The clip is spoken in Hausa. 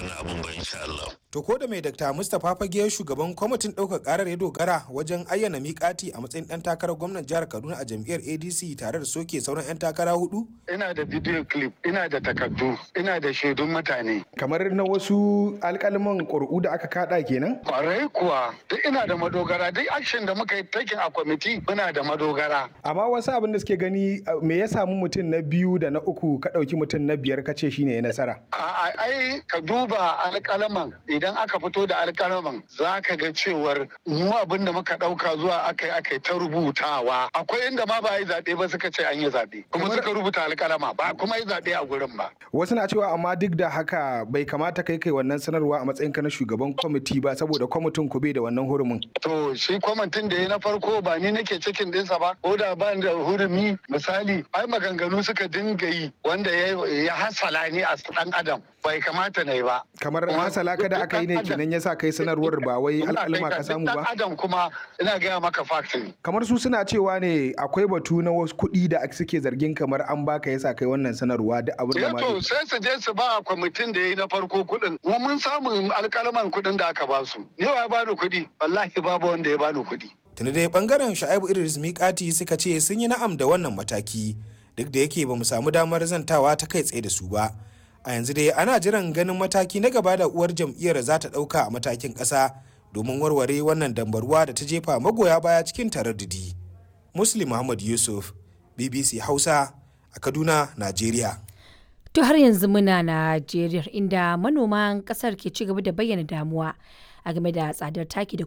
wannan abun ba insha Allah. To ko da mai Dr. Mustapha Fage shugaban kwamitin ɗaukar ƙarar ya dogara wajen ayyana miƙati a matsayin ɗan takarar gwamnan jihar Kaduna a jam'iyyar ADC tare da soke sauran 'yan takara hudu? Ina da video clip, ina da takardu, ina da shaidun mutane. Kamar na wasu alƙalman ƙuri'u da aka kaɗa kenan? Kwarai kuwa, duk ina da madogara, duk action da muka yi taking a kwamiti muna da madogara. Amma wasu abin da suke gani me ya samu mutum na biyu da na uku ka ɗauki mutum na biyar ka ce shine ya nasara. A ai ka duba alƙalaman idan aka fito da alƙalaman za ka ga cewar mu abin da muka ɗauka zuwa aka yi aka yi ta rubutawa. Akwai inda ma ba yi zaɓe ba suka ce an yi zaɓe. Kuma suka rubuta alƙalama ba kuma yi zaɓe a gurin ba. Wasu na cewa amma duk da haka bai kamata kai kai wannan sanarwa a matsayin ka na shugaban kwamiti ba saboda kwamitin ku bai da wannan hurumin. To shi kwamitin da ya na farko ba ni nake cikin ɗinsa ba ko da ba da hurumi misali ai maganganu suka dinga yi wanda ya hasala ni a ɗan adam bai kamata na yi ba. Kamar hasala kada aka yi ne kenan ya sa kai sanarwar ba wai alƙalma ka samu ba. adam kuma ina gaya maka faktin. Kamar su suna cewa ne akwai batu na wasu kuɗi da suke zargin kamar an baka yasa kai wannan sanarwa da abin da ma. to sai su je su ba kwamitin da ya yi na farko kuɗin. Mu mun samu alƙalaman kuɗin da aka ba su. Ni wa ya bani kuɗi? Wallahi babu wanda ya bani kuɗi. Tuni dai bangaren Sha'ibu Idris Mikati suka ce sun yi na'am da wannan mataki duk da yake ba mu samu damar zantawa ta kai tsaye da su ba. a yanzu dai ana jiran ganin mataki na gaba da uwar jam'iyyar za ta ɗauka a matakin ƙasa domin warware wannan dambarwa da ta jefa magoya baya cikin taraddudi muslim muhammad yusuf bbc hausa a kaduna najeriya to har yanzu muna najeriya inda manoman ƙasar ke ci gaba da bayyana damuwa a game da tsadar taki da